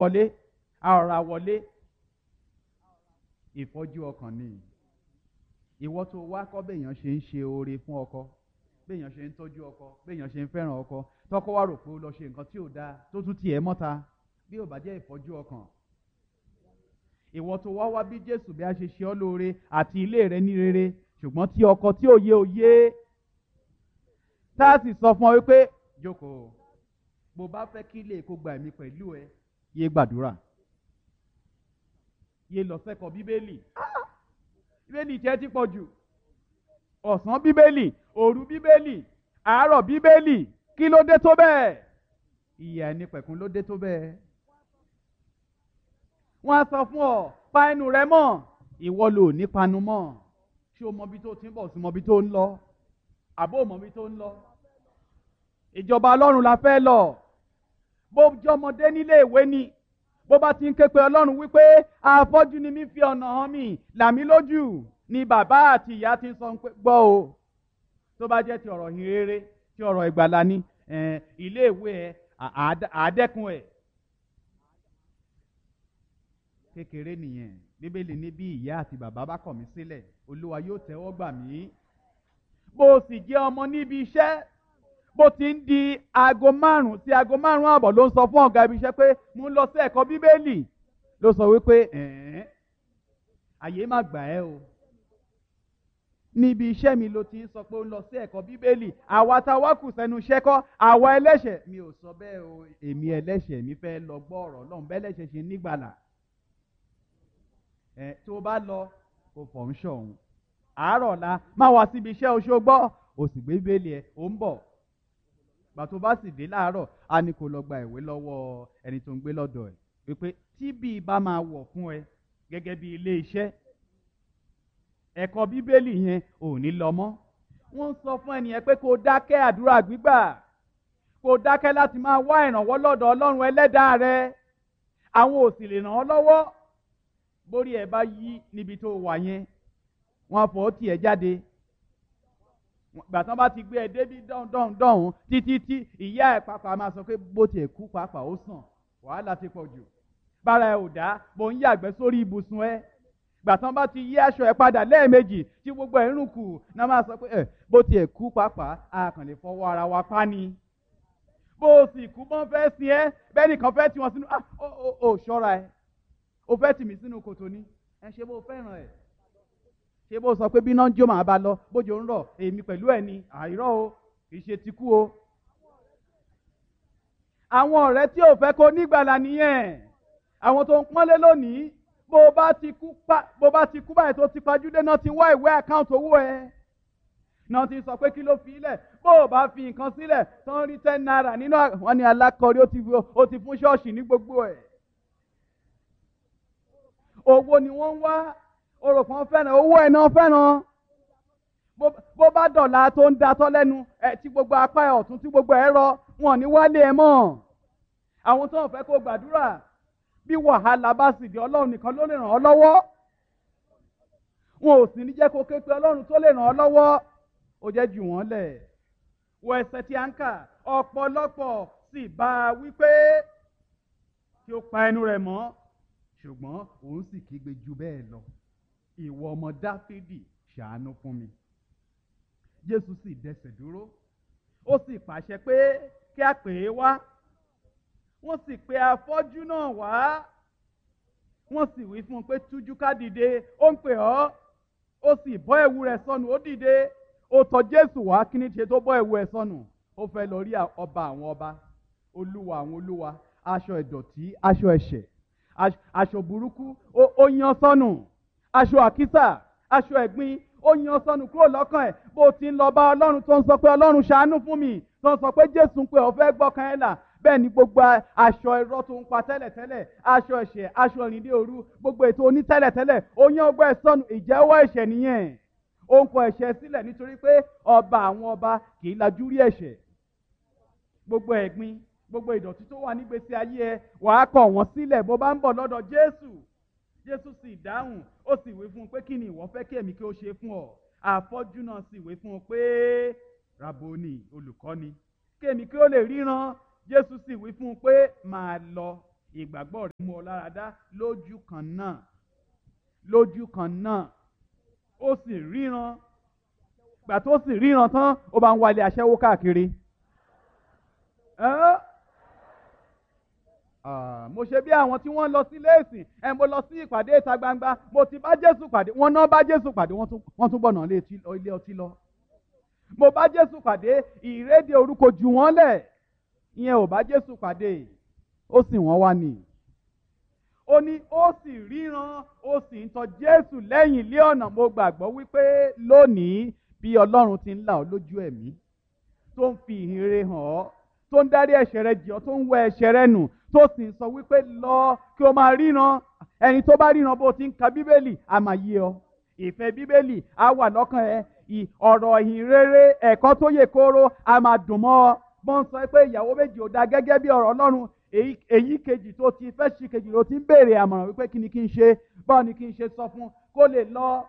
wọlé a ọ̀ra wọlé ìfọ́jú ọkàn ni ìwọ tó wá kọ́ béèyàn ṣe ń ṣe oore fún ọkọ béèyàn ṣe ń tọ́jú ọkọ béèyàn ṣe ń fẹ́ràn ọkọ tọkọ wá rò pé ó lọ ṣe nǹkan tí ò dáa tó tún tiẹ̀ mọ́ta bí ò bá jẹ́ ìfọ́jú ọkàn ìwọ tó wá wá bí Jésù bí a ṣe ṣe ọ́ lóore àti ilé rẹ ní rere ṣùgbọ́n tí ọkọ tí ò yé ò yé tá a sì sọ fún ọ wípé jókòó bó bá fẹ́ kí ilé kó gba ẹ̀mí pẹ̀lú ẹ yé gbàdúrà yé lọ sẹ́kọ̀ọ́ bíbélì bíbélì tiẹ̀ ti pọ̀ jù ọ̀sán bíbélì òru bíbélì àárọ̀ bíbélì kí ló dé tó bẹ́ẹ̀ ìyà ẹni pẹ̀kun ló dé tó bẹ́ẹ̀ wọ́n á sọ fún ọ pa ẹnu rẹ mọ́ ìwọ lò ní panu mọ́ ṣé o mọ ibi tó ti ń bọ̀ sí mọ ibi tó ń lọ àbó mọ ibi tó ń lọ ìjọba ọlọ́run la fẹ́ lọ bó jọmọdé nílé ìwé ni bó bá ti ń ké pe ọlọ́run wípé afọ́jú ni mí fi ọ̀nà hàn mí là mí lójú ni bàbá àti ìyá ti ń sọ pé gbọ́ o tó bá jẹ́ ti ọ̀rọ̀ yìn rere ti ọ̀rọ̀ ìgbàlà ni ilé ìwé ẹ àádẹ́kun ẹ̀ kékeré nìyẹn bíbélì ní bí ìyá àti bàbá bá kọ̀ mí sílẹ̀ olúwa yóò tẹ́wọ́ gbà mí bó o sì jẹ́ ọmọ níbi iṣẹ́ bó ti ń di aago márùn-ún sí aago márùn-ún àbọ̀ ló ń sọ fún ọ̀gá ibi iṣẹ́ pé mo ń lọ sí ẹ̀kọ́ bíbélì ló sọ wípé ẹ̀ẹ́n àyè má gbà ẹ́ o níbi iṣẹ́ mi ló ti ń sọ pé ó ń lọ sí ẹ̀kọ́ bíbélì àwa tá a wá kù sẹ́nu iṣẹ́ kọ́ àwa ẹlẹ́ṣẹ̀ mi ò sọ bẹ́ẹ̀ o èmi ẹlẹ́ṣẹ̀ mi fẹ́ lọ gbọ́ ọ̀rọ̀ Ọlọ́run bẹ́ẹ̀ lẹ́ṣẹ̀ ṣe nígbàlà ẹ̀ tó bá lọ kò fọ̀ ń ṣọ̀hún àárọ̀ la má wá síbi iṣẹ́ oṣù gbọ́ o sì gbé bíbélì ẹ̀ ò ń bọ̀ gbà tó bá sì dé láàárọ̀ a ní kó lọ gba ìwé lọ́wọ́ ẹni tó ń gbé lọ́dọ̀ ẹ̀ wípé tí bí bá máa wọ̀ fún ẹ gẹ́gẹ́ bí ilé iṣẹ́ ẹ̀kọ́ bíbélì yẹn ò ní lọ mọ́ wọ́n sọ fún ẹnìyẹn pé kó dákẹ́ àdúrà gbígbà kó dákẹ́ láti máa wá ìrànwọ́ lọ́dọ̀ ọlọ́run ẹlẹ́dàá rẹ àwọn ò sì lè ràn ọ́ lọ́wọ́ bórí ẹ bá yí níbi tó wà yẹn wọ́n fọ́ tiẹ̀ jáde gbàtàn bá ti gbé ẹ débi dọ̀hún dọ̀hún dọ̀hún títí tí ìyá ẹ̀ pàápàá máa sọ pé bó tiẹ̀ kú pàápàá ó sàn wàhálà ti pọ̀ jù bára ẹ ò dá bó ń yàgbẹ́ sórí ibùsùn ẹ gbàtàn bá ti yí aṣọ ẹ padà lẹ́ẹ̀mejì tí gbogbo ẹ̀ ń rùn kù náà máa sọ pé ẹ bó tiẹ̀ kú pàápàá a kàn lè fọwọ́ ara wa pa ni bó o sì kú bọ́n fẹ́ sin ẹ bẹ́ẹ̀ nìkan fẹ́ tì wọ́n sínú ah ó ó ó ṣọ́ra ẹ o fẹ́ tì mí sínú kòtò ni ẹ ṣe bó fẹ́ràn ẹ ṣé bó sọ pé bí náà ń jó màá bá lọ bójú ń rọ̀ èmi pẹ̀lú ẹ̀ ni àìrọ́ o kì í ṣe ti kú o. àwọn ọ̀rẹ́ tí ò fẹ́ kó nígbàlà nìyẹn àwọn tó ń pọ́nlé lónìí bó bá ti kú pa bó bá ti kú báyìí tó ti pajúdé náà ti wá ìwé àkáǹtì owó ẹ náà ti sọ pé kí ló fi ilẹ̀ bó o bá fi nǹkan sílẹ̀ tó ń rí ten naira nínú wọn ni alákọ̀ọ́rí ó ti fún ṣọ́ọ̀ṣì ní gbogbo ẹ̀ owó ni wọ́n ń wá orò kan fẹ́ràn owó ẹ̀ náà fẹ́ràn bó bá dọ̀la tó ń datọ́ lẹ́nu ẹ̀ tí gbogbo apá ẹ̀ ọ̀tún tí gbogbo ẹ̀ rọ wọn ò ní wálé ẹ̀ mọ́ àwọn tó ń fẹ́ kó gbàdúrà bí wàhálà bá sì di ọlọ́run nìkan ló lè ràn ọ́ lọ́wọ́ wọn ò sì ní jẹ́ kó ké pe ọlọ́run tó lè ràn ọ́ lọ́wọ́ ó jẹ́ jù wọ́n lẹ̀ wọ ẹsẹ̀ tí a ń kà ọ̀pọ̀lọpọ̀ sì bá a wípé kí ó pa ẹnu rẹ̀ mọ́ ṣùgbọ́n òun sì kígbe ju bẹ́ẹ̀ lọ ìwọ ọmọ dáfídì ṣàánú fún mi jésù sì dẹsẹ̀ dúró ó sì pàṣẹ pé kí a pè é wá wọ́n sì pe afọ́jú náà wá wọ́n sì wí fún un pé tújú ká dìde ó ń pè ọ́ ó sì bọ́ ẹ̀wù rẹ̀ sọnù ó dìde ó tọ̀ jésù wá kí ni ṣe tó bọ́ ẹ̀wù ẹ̀ sọnù ó fẹ́ lọ rí ọba àwọn ọba olúwa àwọn olúwa aṣọ ìdọ̀tí aṣọ ẹ̀ṣẹ̀ aṣọ burúkú ó yan sọnù aṣọ àkísà aṣọ ẹ̀gbin ó yan sọnù kúrò lọ́kàn ẹ̀ bó ti ń lọ bá ọlọ́run tó ń sọ pé ọlọ́run ṣàánú fún mi tó ń sọ pé jésù ń pè ọ́ fẹ́ gbọ́kàn ẹ̀ là bẹ́ẹ̀ ni gbogbo aṣọ irọ́ tó ń pa tẹ́lẹ̀tẹ́lẹ̀ aṣọ ẹ̀ṣẹ̀ aṣọ ìrìndé òru gbogbo ètò oní tẹ́lẹ̀tẹ́lẹ̀ ó yan ọgbẹ́ ẹ̀ sọnù ìjẹ́wọ́ ẹ̀ṣẹ̀ nìyẹn ó ń kọ ẹ̀ṣẹ̀ sílẹ̀ nítorí pé ọba àwọn ọba kì í lajú rí ẹ̀ṣẹ̀ gbogbo ẹ̀gbin gbogbo ìdọ̀tí tó wà nígbèsí ayé ẹ wàá kọ̀ wọ́n sílẹ̀ bó bá ń bọ̀ lọ́dọ̀ jésù jésù sì dáhùn ó sì wí fún un pé kí ni ìwọ fẹ́ kí èmi kí ó ṣe fún ọ àfọ́jú náà sì wí fún un pé raboni olùkọ́ni kí èmi kí ó lè ríran jésù sì wí fún un pé máa lọ ìgbàgbọ́ rẹ̀ mú ọ lára dá lójú kan náà lójú kan náà ó sì ríran gbà tó sì ríran tán ó bá ń wálé aṣẹ́wó káàkiri. Ẹ́ Ah, mo ṣe bí àwọn tí wọ́n lọ sí léèsì ẹ mo lọ sí ìpàdé ìta gbangba mo ti bá Jésù pàdé wọ́n náà bá Jésù pàdé wọ́n tún wọ́n tún gbọ̀nà ilé tí- ilé ọtí lọ. mo bá Jésù pàdé ìrédè orúkọ jù wọ́n lẹ̀ ìyẹn ò bá Jésù pàdé ó sì wọ́n wá nì. ó ní ó sì ríran ó sì ń tọ Jésù lẹ́yìn ilé ọ̀nà mo gbàgbọ́ wípé lónìí bí Ọlọ́run ti ń là ọ́ lójú ẹ̀mí tó ń fi ìhìnrere hàn ọ́ tó ń dárí ẹ̀ṣẹ̀ rẹ jì ọ́ tó ń wẹ ẹ̀ṣẹ̀ rẹ nù tó sì ń sọ wípé lọ kí o máa ríran ẹni tó bá ríran bó ti ń ka bíbélì a máa yé ọ ìfẹ́ bíbélì á wà lọ́kàn ẹ ì- ọ̀rọ̀ ìhìnrere ẹ̀kọ́ tó yè kóró a máa dùn mọ́ ọ bọ́n ń sọ pé ìyàwó méjì ò dáa gẹ́gẹ́ bí ọ̀rọ̀ Ọlọ́run èyí èyí kejì tó ti fẹ́ ṣì kejì ló ti ń béèrè àmọ̀ràn wípé kí ni kí n ṣe báwo ni kí n ṣe sọ fún kó lè lọ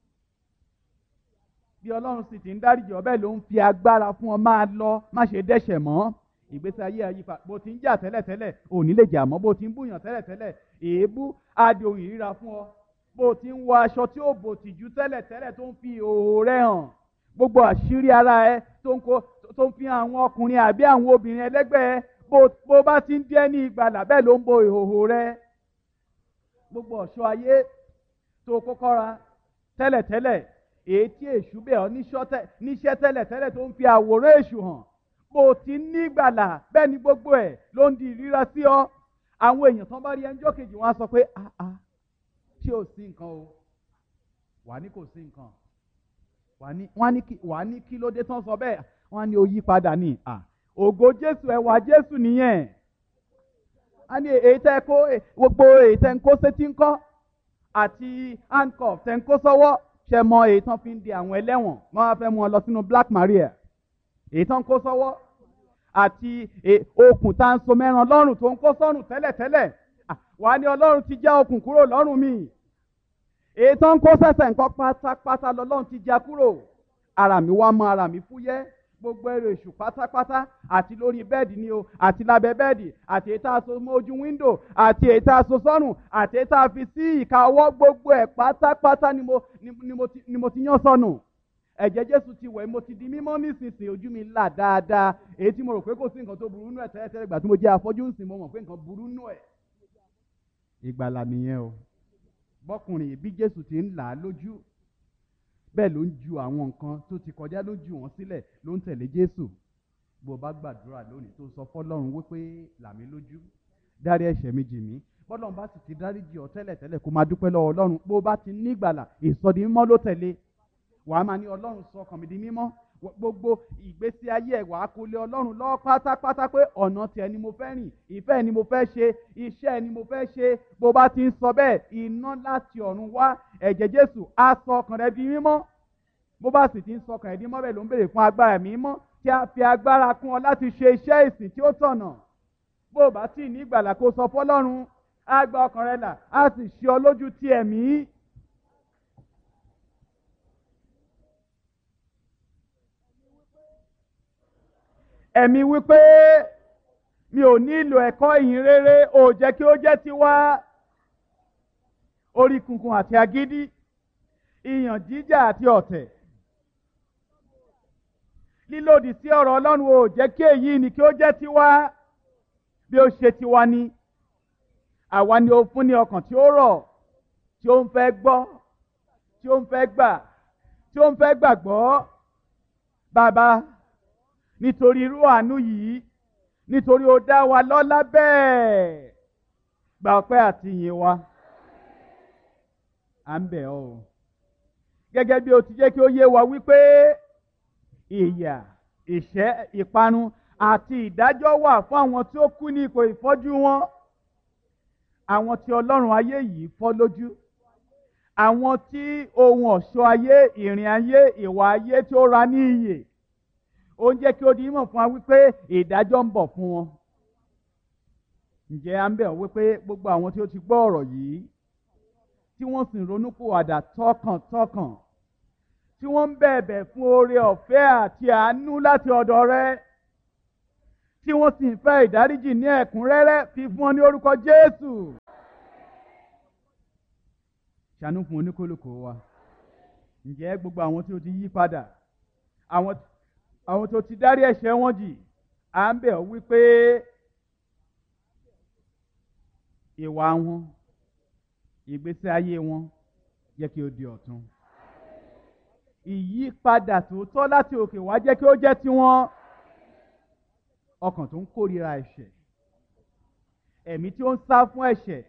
bí ọlọ́run sì ti ń dáríjì ọ bẹ́ẹ̀ ló ń fi agbára fún ọ máa lọ má ṣe dẹ́ṣẹ̀ mọ́ ìgbésí ayé àyípa bó ti ń jà tẹ́lẹ̀tẹ́lẹ̀ ò ní lè jà mọ́ bó ti ń búyàn tẹ́lẹ̀tẹ́lẹ̀ èébú adi ohun ìríra fún ọ bó ti ń wọ aṣọ tí ó bò tìjú tẹ́lẹ̀tẹ́lẹ̀ tó ń fi ìhòòhò rẹ hàn gbogbo àṣírí ara ẹ tó ń kó tó ń fi hàn àwọn ọkùnrin àbí àwọn obìnrin ẹlẹgbẹ́ ẹ bó bó bá ti ń díẹ̀ ní ìgbàlà bẹ́ẹ̀ ló ń bo ìhòòhò rẹ gbogbo ọ̀ṣọ́ ayé tó kọ́kọ́ ra tẹ́lẹ̀tẹ́lẹ̀ èyí tí èṣù bẹ̀ ọ́ níṣọ́ tẹ́- níṣẹ́ tẹ́lẹ̀tẹ́lẹ̀ tó ń fi àwòrán èṣù hàn bó ti ní ìgbàlà bẹ́ẹ̀ ni gbogbo ẹ̀ ló ń di ìríra sí ọ àwọn èèyàn tán bá rí ẹnjọ́ kejì wọn á sọ pé ah ah ṣé ò sí nǹkan o wà ní kò sí nǹkan wà ní wọ́n á ní kí wà á ní kí ló dé tán sọ bẹ́ẹ̀ wọ́n á ní o yí padà ní à ògo Jésù ẹwà Jésù nìyẹn a ní èyí tẹ́ kó gbogbo èyí tẹ́ ń kó sétí ńkọ́ àti handcuff tẹ́ ń kó sọ́wọ́ ṣe mọ èyí tán fi ń di àwọn ẹlẹ́wọ̀n wọ́n á fẹ́ mú wọn lọ sínú Black Maria èyí tán ń kó sọ́wọ́ àti e- okùn tá à ń so mẹ́ran lọ́rùn tó ń kó sọ́rùn tẹ́lẹ̀tẹ́lẹ̀ Ah, wàá ní Ọlọ́run ti já okùn kúrò lọ́rùn mi èyí tán ń kó sẹ́sẹ̀ nǹkan pátápátá lọ́lọ́run ti já kúrò ara mi wá mọ́ ara mi fúyẹ́ gbogbo ẹrù èṣù pátápátá àti lórí bẹ́ẹ̀dì ni o àti lábẹ́ bẹ́ẹ̀dì àti èyí tá a so mọ́ ojú wíńdò àti èyí tá a so sọ́rùn àti èyí tá a fi sí ìka ọwọ́ gbogbo ẹ̀ pátápátá ni mo ni, ni mo ti ni mo ti yán sọnù ẹ̀jẹ̀ Jésù ti wẹ̀ mo ti di mímọ́ nísinsìnyí ojú mi là dáadáa èyí tí mo rò pé kò sí nǹkan tó burú nù ẹ̀ tẹ́lẹ̀tẹ́lẹ̀ gbà tí mo jẹ́ afọ́jú ń sìn mo mọ̀ pé nǹkan burú nù ẹ̀. ìgbàlà nìyẹn o bọ́kùnrin bí Jésù ti ń là á lójú bẹ́ẹ̀ ló ń ju àwọn nǹkan tó ti kọjá ló jù wọ́n sílẹ̀ ló ń tẹ̀lé Jésù bó o bá gbàdúrà lónìí tó sọ fọ́lọ́run wípé là mí lójú dárí ẹ̀ṣẹ̀ mi jì mí bọ́lọ́run bá sì ti dáríjì ọ́ tẹ́lẹ̀ tẹ́lẹ̀ kó máa dúpẹ́ lọ́wọ́ Ọlọ́run bó o bá ti ní ìgbàlà ìsọdi mímọ́ ló tẹ̀lé wàá máa ní Ọlọ́run sọ ọkàn mi di mímọ́ Wọ- gbogbo ìgbésí ayé ẹ̀ wàá kó lé Ọlọ́run lọ́wọ́ pátápátá pé ọ̀nà tiẹ̀ ni mo fẹ́ rìn ìfẹ́ ẹ̀ ni mo fẹ́ ṣe iṣẹ́ ẹ̀ ni mo fẹ́ ṣe bó o bá ti ń sọ bẹ́ẹ̀ iná láti ọ̀run wá ẹ̀jẹ̀ Jésù á sọ ọkàn rẹ di mímọ́ bó bá sì ti ń sọkàn ẹ̀dín mọ́bẹ̀ ló ń béèrè fún agbára ẹ̀mí mọ́ tí a fi agbára kún ọ láti ṣe iṣẹ́ ìsìn tí ó tọ̀nà bó o bá tí ì ní ìgbàlà kó sọ fọlọ́run á gba ọkàn rẹ là á sì ṣe ọ lójú ti ẹ̀mí. ẹ̀mí wípé mi ò nílò ẹ̀kọ́ ìyìn rere ò jẹ́ kí ó jẹ́ tiwa orí kunkun àti agídí ìyàn jíjà àti ọ̀tẹ̀ lílòdì sí ọ̀rọ̀ Ọlọ́run ò jẹ́ kí èyí ni kí ó jẹ́ tiwa bí ó ṣe tiwa ni àwa ni ó fún ní ọkàn tí ó rọ̀ tí ó ń fẹ́ gbọ́ tí ó ń fẹ́ gbà tí ó ń fẹ́ gbàgbọ́ bàbá nítorí irú àánú yìí nítorí ó dá wa lọ́lá bẹ́ẹ̀ gba ọpẹ́ àti ìyìn wa à ń bẹ̀ ọ́ o gẹ́gẹ́ bí o ti jẹ́ kí ó yé wa wípé ìyà ìṣẹ́ ìparun àti ìdájọ́ wà fún àwọn tí ó kú ní ipò ìfọ́jú wọn àwọn tí ọlọ́run ayé yìí fọ́ lójú àwọn tí ohun ọ̀ṣọ́ ayé ìrìn ayé ìwà ayé tí ó ra ní iyè ó ń jẹ́ kí ó di mímọ̀ fún wa wípé ìdájọ́ ń bọ̀ fún wọn ǹjẹ́ à ń bẹ̀ ọ́ wípé gbogbo àwọn tí ó ti gbọ́ ọ̀rọ̀ yìí tí wọ́n sì ń ronúpìwàdà tọkàntọkàn tí wọ́n ń bẹ̀bẹ̀ fún oore ọ̀fẹ́ àti àánú láti ọ̀dọ̀ rẹ tí wọ́n sì ń fẹ́ ìdáríjì ní ẹ̀kúnrẹ́rẹ́ fi fún ọ ní orúkọ Jésù. ṣàánú fún oníkólókò wa ǹjẹ́ gbogbo àwọn tí ó ti yí padà àwọn àwọn tó ti dárí ẹ̀ṣẹ̀ wọn jì à ń bẹ̀ ọ́ wípé ìwà wọn ìgbésí ayé wọn jẹ́ kí ó di ọ̀tun ìyípadà tòótọ́ láti òkè wá jẹ́ kí ó jẹ́ tiwọn ọkàn tó ń kórìíra ẹ̀ṣẹ̀ ẹ̀mí tí ó ń sá fún ẹ̀ṣẹ̀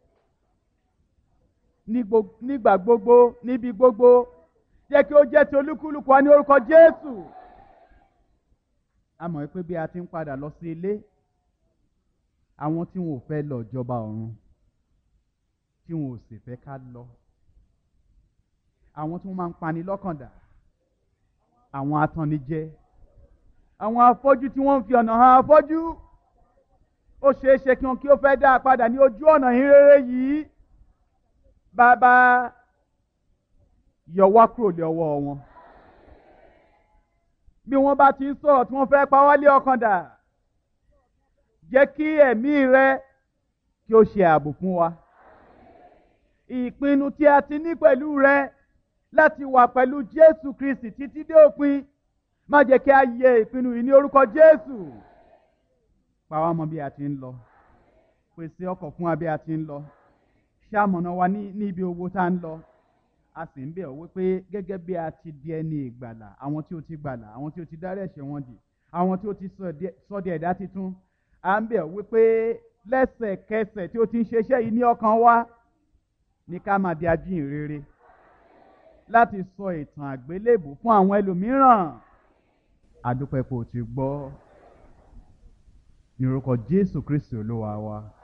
nígbà gbogbo níbi gbogbo jẹ́ kí ó jẹ́ ti olúkúlùkù wa ní orúkọ Jésù a mọ̀ pé bí a ti ń padà lọ sí ilé àwọn tí wọn ò fẹ́ lọ jọba ọ̀run tí wọn ò sì fẹ́ ká lọ àwọn tí wọ́n máa ń pani lọ́kàn dà àwọn atannijẹ àwọn afọ́jú tí wọ́n ń fi ọ̀nà hàn afọ́jú ó ṣeé ṣe kí wọn kí ó fẹ́ dá a padà ní ojú ọ̀nà ìrere yìí bàbá yọ wá kúrò lé ọwọ́ wọn bí wọ́n bá ti ń sọ̀rọ̀ tí wọ́n fẹ́ pa wá lé ọkàn dà jẹ́ kí ẹ̀mí rẹ kí ó ṣe ààbò fún wa ìpinnu tí a ti ní pẹ̀lú rẹ láti wà pẹ̀lú Jésù Kristi títí dé òpin má jẹ́ kí a yẹ ìpinnu yìí ní orúkọ Jésù pa wá mọ́ bí a ti ń lọ pèsè ọkọ̀ fún wa bí a ti ń lọ ṣàmọ̀nà wa ní ibi owó tá ń lọ a sì ń bẹ̀ ọ́ wípé gẹ́gẹ́ bí a ti di ẹni ìgbàlà àwọn tí ó ti gbàlà àwọn tí ó ti dárí ẹ̀ṣẹ̀ wọn jì àwọn tí ó ti sọ di ẹ̀dá titun à ń bẹ̀ ọ́ wípé lẹ́sẹ̀kẹsẹ̀ tí ó ti ń ṣeṣẹ́ yìí ní ọkàn wa ní ká máa di ajíhìnrere láti sọ ìtàn àgbélébù fún àwọn ẹlòmíràn àdúpẹ́ kò ti gbọ́ ní orúkọ Jésù Kristi Olúwa wa.